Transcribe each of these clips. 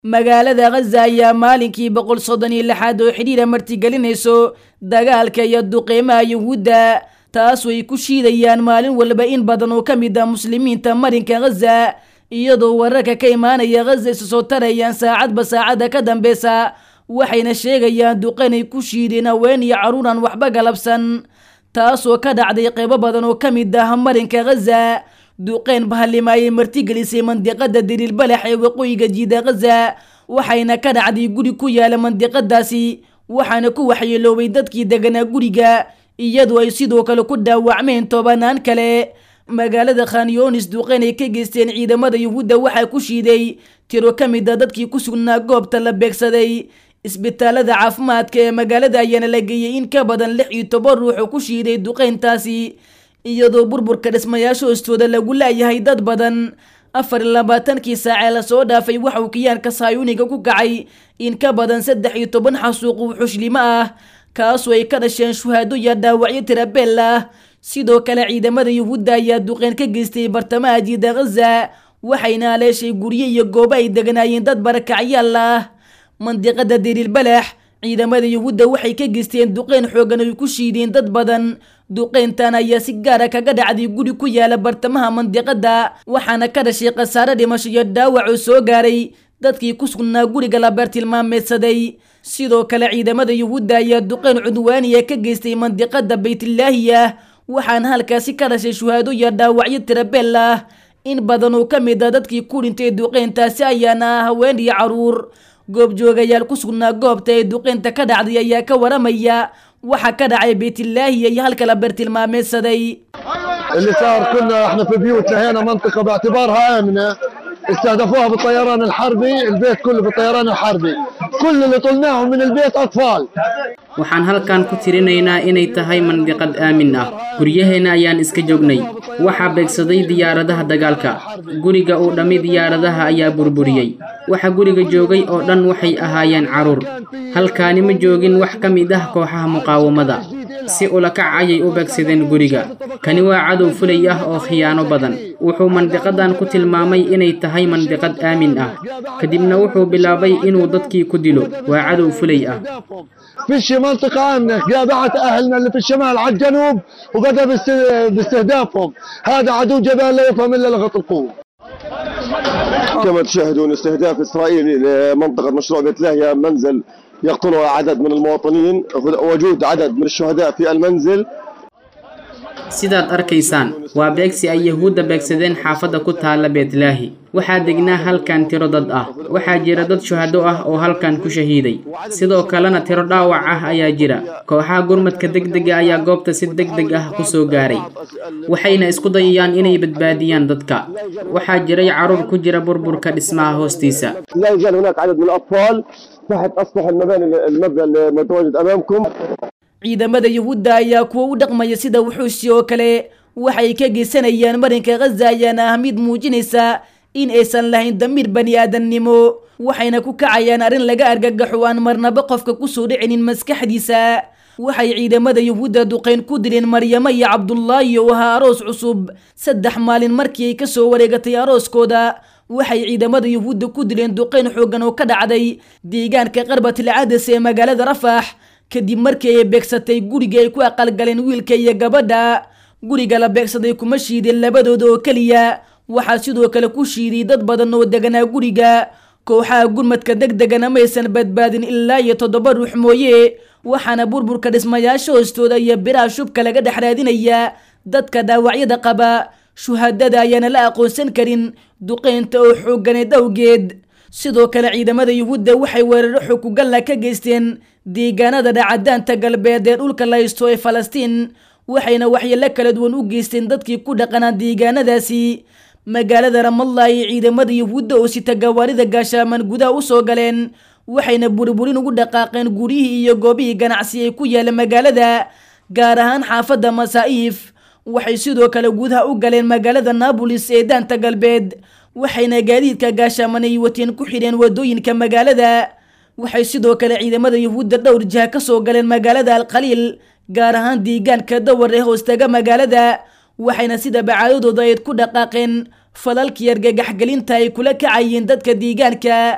magaalada khaza ayaa maalinkii boqol soddon iyo lixaad oo xidhiira martigelinayso dagaalka iyo duqeymaha yuhuudda taas way ku shiidayaan maalin walba in badan oo ka mid ah muslimiinta marinka khaza iyadoo wararka ka imaanaya khaza isu soo tarayaan saacadba saacadda ka dambeysa waxayna sheegayaan duqeynay ku shiideen haween iyo carruur aan waxba galabsan taasoo ka dhacday qeybo badan oo ka mid ah marinka khaza duqeyn bahalima ayay martigelisay mandiqada dariilbalax ee waqooyiga jiida khaza waxayna ka dhacday guri ku yaala mandiqadaasi waxaana ku waxyeeloobay dadkii deganaa guriga iyadoo ay sidoo kale ku dhaawacmeen tobanaan kale magaalada khanyonis duqeyn ay ka geysteen ciidamada yuhuudda waxaa ku shiiday tiro ka mid a dadkii ku sugnaa goobta la beegsaday isbitaalada caafimaadka ee magaalada ayaana la geeyey in ka badan lix iyo toban ruux oo ku shiiday duqeyntaasi iyadoo burburka dhismayaasha hoostooda lagu laayahay dad badan afar iyo labaatankii saacee lasoo dhaafay waxauu kiyaanka saayuuniga ku kacay in ka badan saddex iyo toban xasuuq xushllimo ah kaasoo ay ka dhasheen shuhaado iyo dhaawacyo tirabeel ah sidoo kale ciidamada yuhuudda ayaa duqeyn ka geystay bartamaha jiida khaza waxayna aleeshay guryo iyo goobo ay deganaayeen dad barakacyaal ah mandiqada dariilbalax ciidamada yuhuudda waxay ka geysteen duqeyn xoogan ay ku shiideen dad badan duqeyntan ayaa si gaara kaga dhacday guri ku yaala bartamaha mandiqada waxaana ka dhashay khasaare dhimasho iyo dhaawac oo soo gaaray dadkii ku sugnaa guriga la beertilmaameedsaday sidoo kale ciidamada yuhuudda ayaa duqeyn cudwaaniya ka geystay mandiqada baytlaahiya waxaana halkaasi ka dhashay shuhaado iyo dhaawacyo tirabeel ah in badan oo ka mid a dadkii ku dhintay duqeyntaasi ayaana ah haween iyo carruur goobjoogayaal ku sugnaa goobta ee duqeynta ka dhacday ayaa ka waramaya waxa ka dhacay baytlaahiya iyo halka la beertilmaameedsaday اللي صار كنا احنا في بيوت لهينا منطقة باعتبارها آمنة استهدفوها بالطيران الحربي البيت كله بالطيران الحربي كل اللي طلناهم من البيت أطفال waxaan halkan ku tirinaynaa inay tahay mandiqad aamin ah guryaheenna ayaan iska joognay waxaa beegsaday diyaaradaha dagaalka guriga uu dhammi diyaaradaha ayaa burburiyey waxa guriga joogay oo dhan waxay ahaayeen carruur halkaani ma joogin wax ka mid ah kooxaha muqaawamada si ulakac ayay u beegsadeen guriga kani waa cadow fulay ah oo khiyaano badan wuxuu mandiqadan ku tilmaamay inay tahay mandiqad aamin ah kadibna wuxuu bilaabay inuu dadkii ku dilo waa cadow fulay ah فيش منطقة آمنة جابعت أهلنا اللي في الشمال على الجنوب وبدأ باست- باستهدافهم هذا عدو جبان لا يفهم إلا لغة القوة كما تشاهدون استهداف إسرائيلي لمنطقة مشروع بيت لاهيا منزل يقتلها عدد من المواطنين وجود عدد من الشهداء في المنزل sidaad arkaysaan waa beegsi ay yahuudda beegsadeen xaafadda ku taalla beetlaahi waxaa degnaa halkan tiro dad ah waxaa jira dad shuhado ah oo halkan ku shahiiday sidoo kalena tiro dhaawac ah ayaa jira kooxaha gurmadka degdega ayaa goobta si degdeg ah ku soo gaaray waxayna isku dayayaan inay badbaadiyaan dadka waxaa jiray carruur ku jira burburka dhismaha hoostiisa لا يزال هناك عدد من الأطفال تحت أسطح المباني المبنى المتواجد أمامكم ciidamada yuhuudda ayaa kuwa u dhaqmaya sida wuxuusi oo kale waxay ka geysanayaan marinka khaza ayaana ah mid muujinaysa in aysan lahayn damiir bani aadamnimo waxayna ku kacayaan arrin laga argagaxo aan marnaba qofka kusoo dhicinin maskaxdiisa waxay ciidamada yuhuudda duqeyn ku dileen maryamo iyo cabdullaahi oo ahaa aroos cusub saddex maalin markii ay kasoo wareegatay arooskooda waxay ciidamada yuhuudda ku dileen duqeyn xoogan oo ka dhacday deegaanka qarbatil cadas ee magaalada rafax kadib markii ay beegsatay guriga ay ku aqalgaleen wiilka iyo gabadha guriga la beegsaday kuma shiideen labadooda oo keliya waxaa sidoo kale ku shiiday dad badan oo deganaa guriga kooxaha gurmadka deg degana maysan badbaadin ilaa iyo toddoba ruux mooye waxaana burburka dhismayaasha hoostooda iyo biraha shubka laga dhex raadinayaa dadka dhaawacyada qaba shuhadada ayaana la aqoonsan karin duqeynta oo xooganeed awgeed sidoo kale ciidamada yuhuudda waxay weeraro xukugalla ka geysteen deegaanada dhacadaanta galbeed ee dhulka la haysto ee falastiin waxayna waxyeelo kala duwan u geysteen dadkii ku dhaqanaa deegaanadaasi magaalada ramallah ay ciidamada yuhuudda oo sita gawaarida gaashaaman gudaha usoo galeen waxayna burburin ugu dhaqaaqeen guryihii iyo goobihii ganacsi ee ku yaala magaalada gaar ahaan xaafadda masaa'iif waxay sidoo kale gudaha u galeen magaalada naabolis ee daanta galbeed waxayna gaadiidka gaashaaman ay wateen ku xidheen wadooyinka magaalada waxay sidoo kale ciidamada yuhuudda dhowr jiha ka soo galeen magaalada alkhaliil gaar ahaan deegaanka dawar ee hoostaga magaalada waxayna sida bacaadadooda ayd ku dhaqaaqeen falalkii argagaxgelinta ay kula kacayeen dadka deegaanka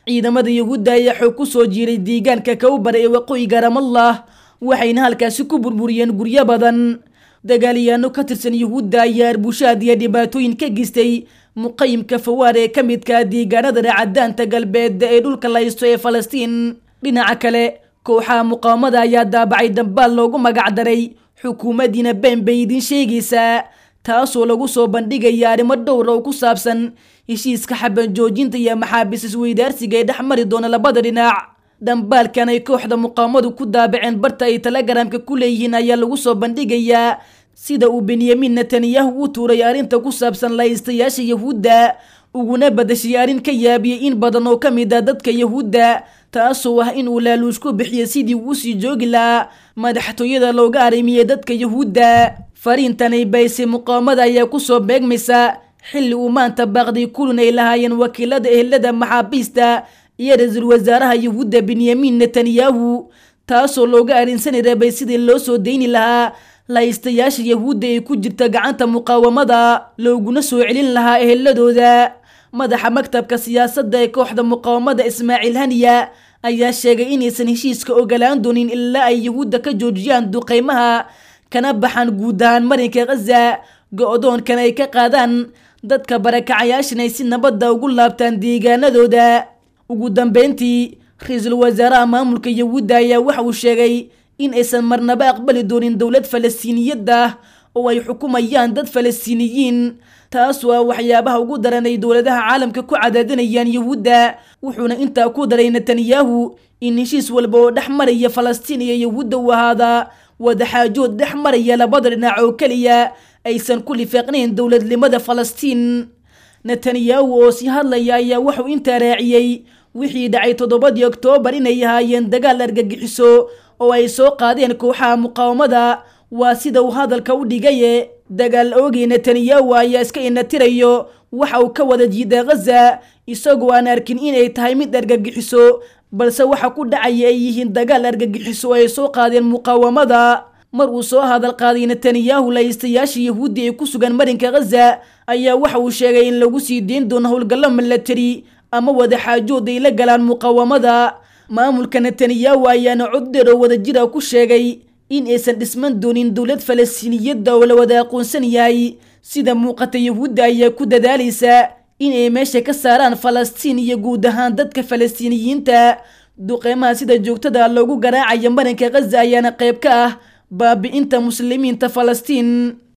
ciidamada yuhuudda ayaa xoog ku soo jiiray deegaanka kawbar ee waqooyiga ramallah waxayna halkaasi ku burburiyeen guryo badan dagaalyaano ka tirsan yuhuudda ayaa arbushaad iyo dhibaatooyin ka geystay muqayimka fawaar ee ka midka deegaanada racadaanta galbeed ee dhulka la haysto ee falastiin dhinaca kale kooxaha muqaawamada ayaa daabacay dambaal loogu magacdaray xukuumaddiina been bay idiin sheegaysaa taasoo lagu soo bandhigaya arrimo dhowr oo ku saabsan heshiiska xaban joojinta iyo maxaabiis isweydaarsiga ee dhex mari doona labada dhinac dhambaalkan ay kooxda muqaawamadu ku daabaceen barta ay telegaraamka ku leeyihiin ayaa lagu soo bandhigayaa sida uu benyamin netanyahu u tuuray arrinta ku saabsan lahaystayaasha yahuudda uguna badashay arrin ka yaabiyey in badan oo ka mid ah dadka yahuudda taasoo ah inuu laaluush ku bixiyo sidii uu sii joogi lahaa madaxtooyada looga arrimiyey dadka yahuudda fariintanay baysay muqaawamada ayaa kusoo beegmaysa xilli uu maanta baaqday kulun ay lahaayeen wakiilada ehelada maxaabiista iyo ra-iisul wasaaraha yahuudda benyamin netanyahu taasoo looga arrinsanay rabay sidii loo soo deyni lahaa lahaystayaasha yahuudda ee ku jirta gacanta muqaawamada looguna soo celin lahaa eheladooda madaxa maktabka siyaasadda ee kooxda muqaawamada ismaaciil haniya ayaa sheegay inaysan heshiiska ogolaan doonin ilaa ay yahuudda ka joojiyaan duqeymaha kana baxaan guud ahaan marinka khaza go-doonkan ay ka qaadaan dadka barakacayaashan ay si nabadda ugu laabtaan deegaanadooda ugu dambeyntii ra-iisul wasaaraha maamulka yahuudda ayaa waxa uu sheegay in aysan marnaba aqbali doonin dowlad falastiiniyad ah oo ay xukumayaan dad falastiiniyiin taasoo ah waxyaabaha ugu daran ay dowladaha caalamka ku cadaadinayaan yahuudda wuxuuna intaa ku daray netanyahu in heshiis walba oo dhex maraya falastiin iyo yahuudda uu ahaadaa wadaxaajood dhex maraya labada dhinac oo keliya aysan ku lifaaqnayn dowladnimada falastiin netanyahu oo sii hadlaya ayaa wuxuu intaa raaciyey wixii dhacay toddobadii oktoobar inay ahaayeen dagaal argagixiso oo ay soo qaadeen kooxaha muqaawamada waa sida uu hadalka u dhigaye dagaal oogay netanyahu ayaa iska inatirayo waxa uu ka wada jiida khaza isagoo aan arkin inay tahay mid argagixiso balse waxa ku dhacaya ay yihiin dagaal argagixiso oo ay soo qaadeen muqaawamada mar uu soo hadal qaaday netanyahu lahaystayaasha yahuuddi ee ku sugan marinka khaza ayaa waxa uu sheegay in lagu sii deyn doono howlgallo milatari ama wadaxaajood ay la galaan muqaawamada maamulka netanyahu ayaana cod dheer oo wadajira ku sheegay in aysan dhisman doonin dowlad falastiiniyadda oo la wada aqoonsan yahay sida muuqata yahuudda ayaa ku dadaalaysa in ay meesha ka saaraan falastiin iyo guud ahaan dadka falastiiniyiinta duqeymaha sida joogtada loogu garaacayo marinka khaza ayaana qayb ka ah baabi'inta muslimiinta falastiin